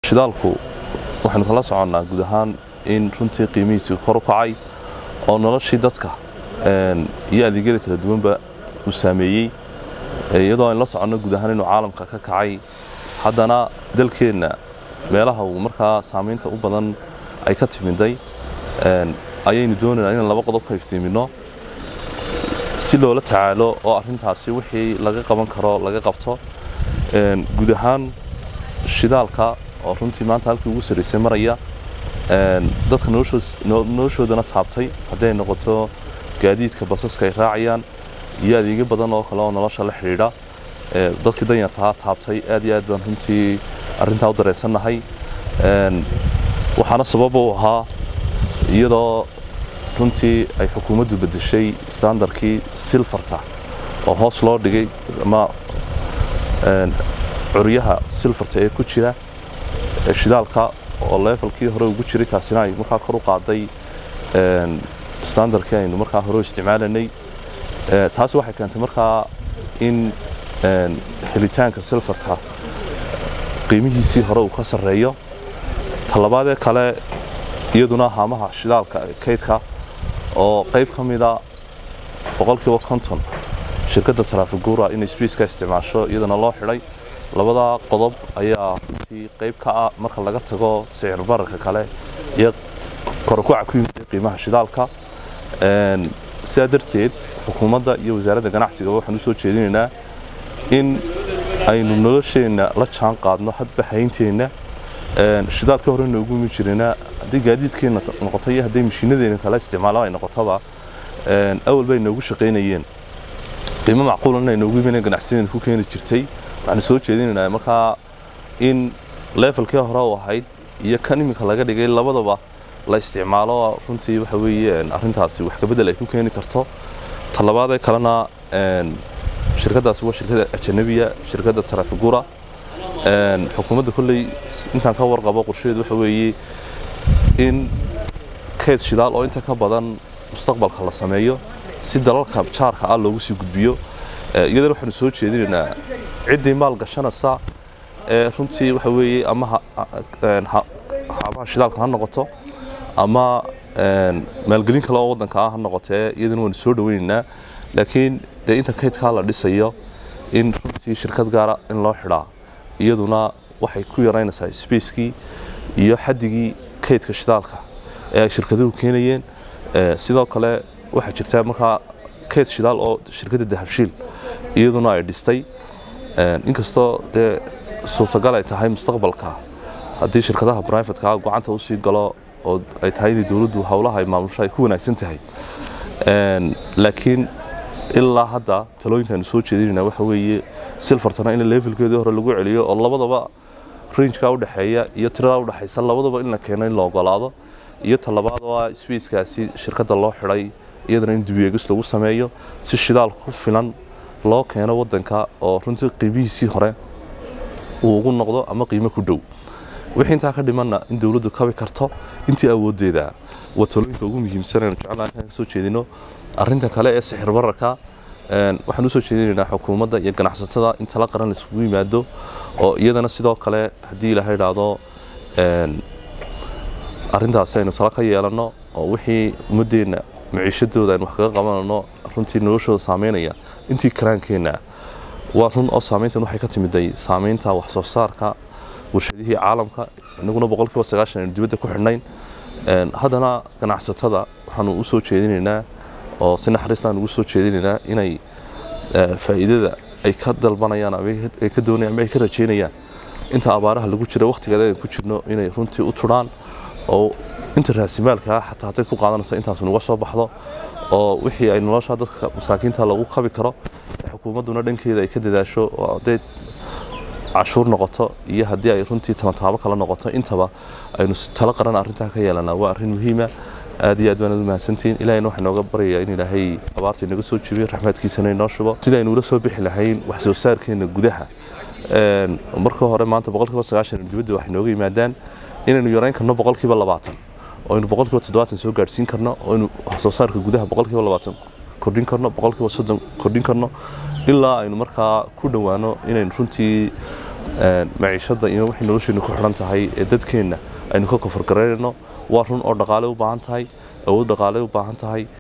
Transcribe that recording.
shidaalku waxaynu kala soconnaa guud ahaan in runtii qiimihiisii kor u kacay oo noloshii dadka iyo adeegyada kala duwanba uu saameeyey iyadoo aynu la soconno guud ahaan inuu caalamka ka kacay haddana dalkeenna meelaha uu markaa saamaynta u badan ay ka timiday ayaynu doonaynaa inaan laba qodob ka iftiiminno si loola tacaalo oo arrintaasi wixii laga qaban karo laga qabto guud ahaan shidaalka oo runtii maanta halkii ugu sarraysay maraya dadka noloshoodana taabtay hadday noqoto gaadiidka basaska ay raacayaan iyo adeegyo badan oo kale oo nolosha la xidhiidha dadkii danyartahaa taabtay aad iyo aad baan runtii arrintaa u dareensannahay waxaana sababa u ahaa iyadoo runtii ay xukuumaddu beddeshay standarkii silfarta oo hoos loo dhigay ama curyaha silfarta ee ku jira shidaalka oo leefalkii hore ugu jiray taasina ay markaa kor u qaaday standarkii aynu markaa hore u isticmaalanay taasi waxay keentay markaa in helitaanka silfarta qiimihiisii hore uu ka sarreeyo talabaadee kale iyaduna haamaha shidaalka kaydka oo qayb ka mida boqolkiiba konton shirkadda taraafiguura inay sbiiska isticmaasho iyadana loo xidhay labada qodob ayaa runtii qayb ka ah marka laga tago sicir bararka kale iyo korakuca ku yimid qiimaha shidaalka sidaa darteed xukuumadda iyo wasaaradda ganacsigaba waxaan u soo jeedinaynaa in aynu nolosheenna la jaan qaadno hadba haynteenna shidaalkii hore noogu imi jirayna haddii gaadiidkeenna noqoto iyo hadday mashiinadeena kala isticmaalo ay noqotoba awal bay noogu shaqaynayeen qiimo macquulan ay noogu imaneen ganacsiyadeena ku keeni jirtay waxaanu soo jeedinaynaa markaa in leefalkii hore u ahayd iyo kan iminka laga dhigay labadaba la isticmaalo runtii waxa weeye arrintaasi wax kabedel ay ku keeni karto talabaadee kalena shirkaddaasi waa shirkadda ajanabiya shirkadda tarafigura xukuumadda kolley intaan ka warqabo qorshaheedu waxa weeye in kayd shidaal oo inta ka badan mustaqbalka la sameeyo si dalalka jaarka ah loogu sii gudbiyo iyadana waxaanu soo jeedinaynaa ciddii maal gashanaysa ee runtii waxa weeye ama xaabaha shidaalka ha noqoto ama maalgelin kale oo waddanka ah ha noqotee iyadana waanu soo dhoweynaynaa laakiin dee inta kaydkaa la dhisayo in runtii shirkad gaara in loo xidhaa iyaduna waxay ku yaraynaysaa sbacekii iyo xaddigii kaydka shidaalka ee ay shirkaduhu keenayeen sidoo kale waxaa jirtaa markaa kayd shidaal oo shirkadda dahabshiil iyaduna ay dhistay inkastoo dee suurtagal ay tahay mustaqbalka haddii shirkadaha brivatka gacanta usii galo oo ay tahay inay dowladdu howlaha ay maamusho ay ku wanaagsan tahay laakiin ilaa hadda talooyinkaanu soo jeedinayna waxa weeye silfartana in levelkeedii hore lagu celiyo oo labadaba ranjka udhexeeya iyo tirada udhexaysa labadaba in la keeno in la ogolaado iyo talabaad oo ah sbacekaasi shirkadda loo xidhay iyadana in dibyeegis lagu sameeyo si shidaal ku filan loo keeno waddanka oo runtii qiimihiisii hore uu ugu noqdo ama qiimo ku dhow wixii intaa ka dhimanna in dowladdu kabi karto intii awooddeeda waa talooyinka ugu muhiimsan aynu jeclaan inaan kasoo jeedino arrinta kale ee sixir bararka waxaan usoo jeedinaynaa xukuumadda iyo ganacsatada in tala qaran laiskugu yimaado oo iyadana sidoo kale haddii ilaaha idhaahdo arrintaasi aynu tala ka yeelanno oo wixii ummaddeenna maciishadooda aynu wax kaga qabanano runtii noloshooda saameynaya intii karaankeenna waa run oo saameyntan waxay ka timiday saameynta wax soo saarka warshadihii caalamka inaguna boqolkiiba sagaashan aynu dibadda ku xidhnayn haddana ganacsatada waxaanu u soo jeedinaynaa oo si naxariistaan ugu soo jeedinaynaa inay faa'iidada ay ka dalbanayaan ama ay ka doonayaan ama ay ka rajaynayaan inta abaaraha lagu jira wakhtigeeda aynu ku jirno inay runtii u turaan oo inta raasimaalka xataa hadday ku qaadanayso intaas nuga soo baxdo oo wixii ay nolosha dadka masaakiinta lagu kabi karo xukuumadduna dhankeeda ay ka dadaasho oo hadday cashuur noqoto iyo haddii ay runtii tamataabo kale noqoto intaba aynu talo qaran arrintaa ka yeelanaa waa arrin muhiima aad iyo aad baanad u mahadsantihiin ilahayna waxaa nooga baryayaa in ilaahay abaarta inaga soo jebiyo raxmaadkiisana inoo shubo sidaynu ula soo bixi lahayn wax soo saarkeenna gudaha marka hore maanta boqolkiiba sagaashan dibadda waxay nooga yimaadaan inaynu yarayn karno boqolkiiba labaatan oo aynu boqolkiiba toddobaatan soo gaadhsiin karno oo aynu wax soo saarka gudaha boqolkiiba labaatan kordhin karno boqolkiiba soddon kordhin karno ilaa aynu markaa ku dhowaano inaynu runtii maciishadda iyo waxay nolosheenna ku xidhan tahay ee dadkeenna aynu ka kofargaraynayno waa run oo dhaqaale u baahan tahay awood dhaqaale u baahan tahay